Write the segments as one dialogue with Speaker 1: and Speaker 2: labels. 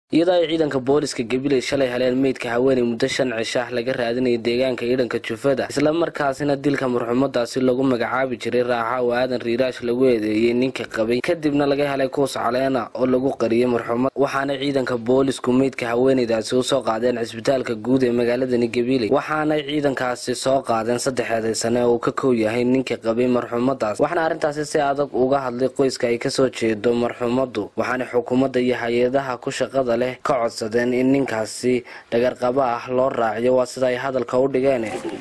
Speaker 1: iyadoo ay ciidanka booliska gabiley shalay heleen meydka haweeney muddo shan cishaah laga raadinayay deegaanka ciidanka jufada islamarkaasina dilka marxuumadaasi lagu magacaabi jiray raaxa oo aadan riiraash lagu eedeeyey ninka qabay kadibna laga helay kuus caleena oo lagu qariyay marxuumad waxaana ciidanka boolisku meydka haweeneydaasi usoo qaadeen cisbitaalka guud ee magaaladani gabiley waxaanay ciidankaasi soo qaadeen saddexeeday sane oo uu ka kow yahay ninka qabay marxuumadaas waxaana arrintaasi si adag uga hadlay qoyska ay kasoo jeedo marxuumadu waxaana xukuumadda iyo hay-adaha ku shaqada leh ka codsadeen in ninkaasi dhagarqabo ah loo raaciyo waa sida ay hadalka u dhigeen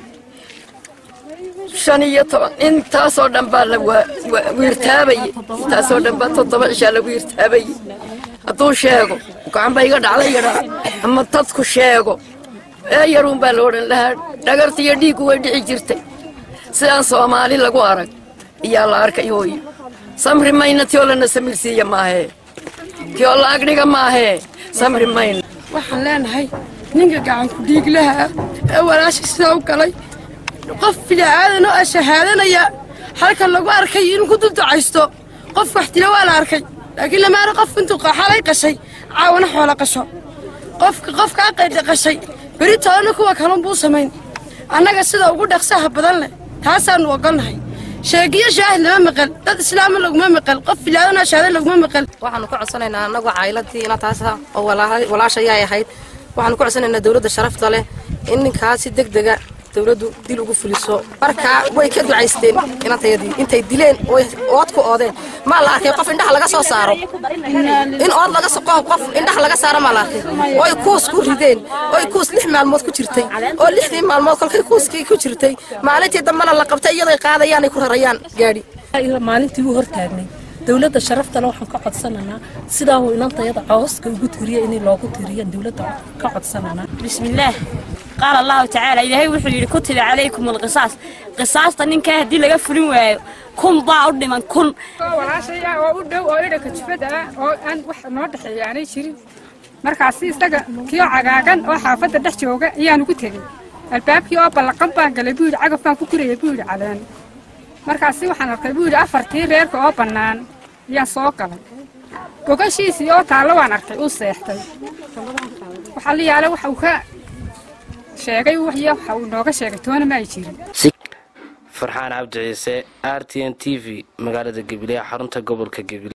Speaker 2: shan iyo toban intaasoo dhan baa la wiirtaabayey intaasoo dhan baa toddoba cishaa la wiirtaabayey hadduu sheego gacanba iga dhacda yadhaa ama dadku sheego ee yaruun baa la odhan lahaa dhagarta iyo dhiiggu way dhici jirtay sidaan soomaali lagu arag iyaa la arkay hooyo samri mayna tioo lana samirsiiya maahee tioo la agdhiga maahee samri mayna
Speaker 3: waxaan leenahay ninka gacanku dhiiglaha ee walaasha sidaa u galay qof bini'aadan oo shahaadanaya halkan lagu arkay inuu ku duldacaysto qof wax dila waa la arkay laakiin lamaana qof intuu xalay qashay caawana xoola qasho qofka qofkaa qayda qashay beri toona kuwa kalun buu samayn annaga sida ugu dhaqsaha badan leh taasaannu ogolnahay sheegiyo shaahid lama maqal dad islaama laguma maqal qof bini'aadan oo shahaadan laguma maqal
Speaker 4: waxaanu ka codsanaynaa annagu caayiladii ina taasa oo walaashayaay ahayd waxaanu ka codsanaynaa dawladda sharafta leh in ninkaasi deg dega dawladdu dil ugu fuliso markaa way ka ducaysteen inantayadii intay dileen ood ku oodeen maa la arkay qof indhaha laga soo saaro in ood laga qof indhaha laga saaro maa la arkay oy kuus ku rideen oy kuus lix maalmood ku jirtay oo lixdii maalmood kolkay kuuskii ku jirtay maalintii dambena la qabtay iyadoy qaadayaanay ku rarayaan gaadhi
Speaker 5: maalintii u hortaagnay dawladda sharaftale waxaan ka codsanaynaa sidaa uu inantayada cooska ugu tiriya in loogu tiriya dawladda ka codsananaa
Speaker 6: bismillaah qaala allahu tacaala ilaahay wuxuu yidhi kutiba calaykum alqisaas qisaasta ninkaa haddii laga fulin waayo kun baa u dhiman kun
Speaker 7: walaashaya oo u dhow oo idhanka jufada ah oo aan wax noo dhexeeya aanay jirin markaasi isaga kioo cagaagan oo xaafadda dhex jooga ayaan ugu tegey albaabkii oo ballaqan baan galay buu yidhi cagaf baan ku guraya buu yidhi caleen markaasi waxaan arkay buu yidhi afartii reerka oo bannaan ayaan soo galay gogashiisii oo taallo waan arkay uu seextay waxaa la yaala waxa uu ka sheegay waxya waxa uu nooga sheegay toona ma ay jirin
Speaker 1: farxaan cabdi ciise r t n t v magaalada gabiley xarunta gobolka gabiley